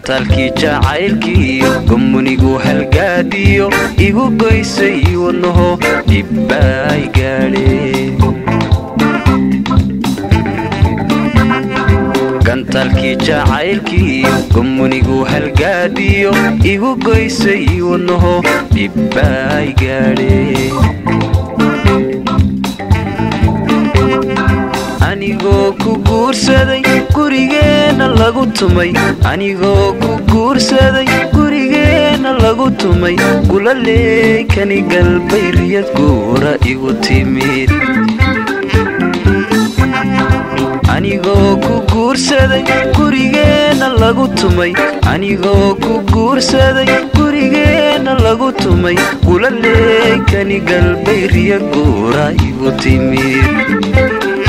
gantaalkii jacaylkiiyo gomunigu halgaadiyo igu goysay wadnaho dhibbaay gaadheen gantaalkii jacaylkiiyo gomunigu halgaadiyo igu goysay wadnaho dhibbaay gaadheen anigoo ku guursaday gurigeenna lagu tumay anigoo ku guursaday gurigeenna lagu tumay gulaleey kani galbay riyad guura igu timid anigoo ku guursaday gurigeenna lagu tumay anigoo ku guursaday gurigeenna lagu tumay gulaleey kani galbay riyad guura igu timid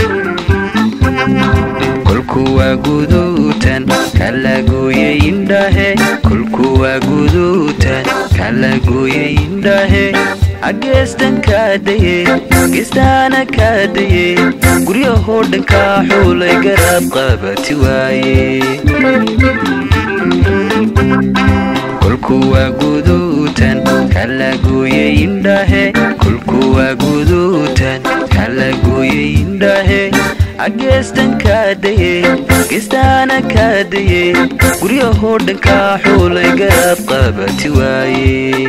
kolkuwaa guduutan kalagoye indhahe kolkuwaa guduutan kalagoye indhahe ageestan kaadaye geestaana kaadaye guryahoo dhankaa xuulay garaab qabati waaye kolkuwaa guduutan kalagoye indhahe kolkuwaa guduutan kalagoye indhahe ageestan kaadaye geestaana kaadaye guryahoo dhankaa xuulay garaab qabati waaye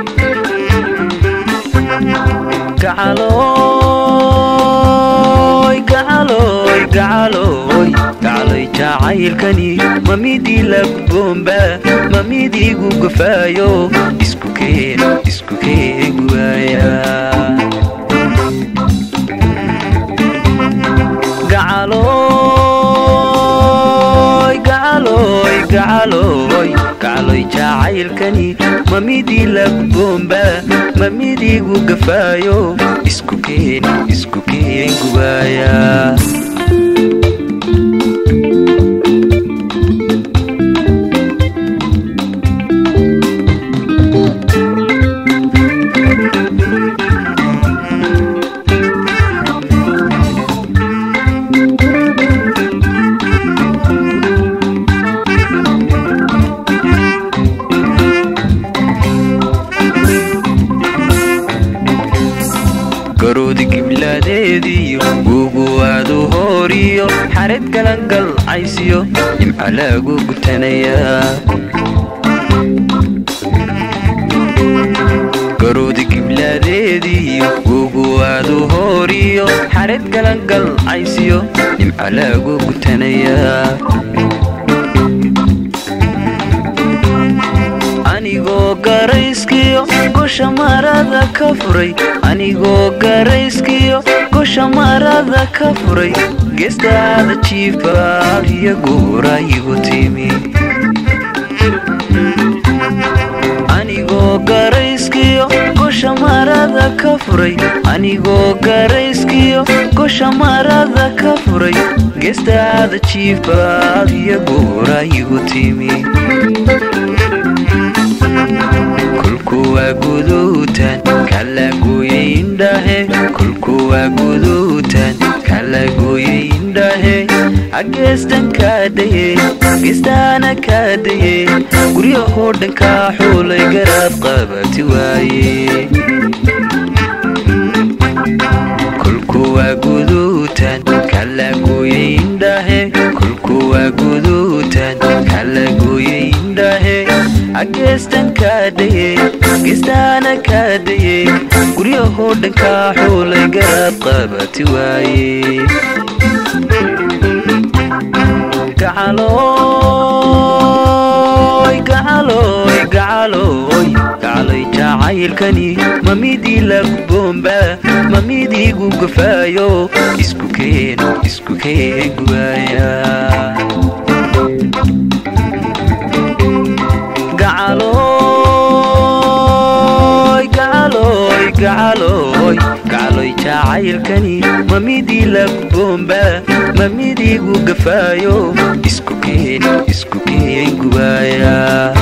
gacalooy gacalooy gacalooy gacaloy jacaylkani ma midii lagboomba ma midiigu gafaayo isku keen isku keen waaya gacalooy gacalooy gacalooy gacaloy jacaylkani ma midii lagboomba ma midiigu gafaayo isku keen isku keen gubaaya garoodi gibladeediyo guguwaadu hooriyo xared galangal caysiyo nimca lagu gutanayaa garoodi gibladeediyo guguwaadu hooriyo xared galangal caysiyo nimca lagu gutanayaa anigoo garayskiyo gosha marada ka furay anigoo garayskiyo gosha marada ka furay geestaada jiifaal iyo guura igu timi anigoo garayskiyo gosha marada ka furay anigoo garayskiyo gosha marada ka furay geestaada jiifaal iyo guura igu timi kolkuwaa guduutan kalagoye indhahe kolkuwaa guduutan kalagoye indhahe ageestan kaadaye geestaana kaadaye guryahoo dhankaa xuulay garaab qabati waaye kolkuwaa guduutan kalagoye indhahe kolkuwaa guduutan kalagoye indhahe ageestan kaadaye geestaana kaadaye guryahoo dhankaa xuulay garaab qabati waaye gacalooy gacalooy gacalooy gacaloy jacaylkani ma midii lagboomba ma midiigu gafaayo isku keen isku keen guwaaya gacalooy gacalooy gacalooy gacaloy jacaylkani ma midii lagboomba ma midiigu gafaayo isku keen isku keen gubaaya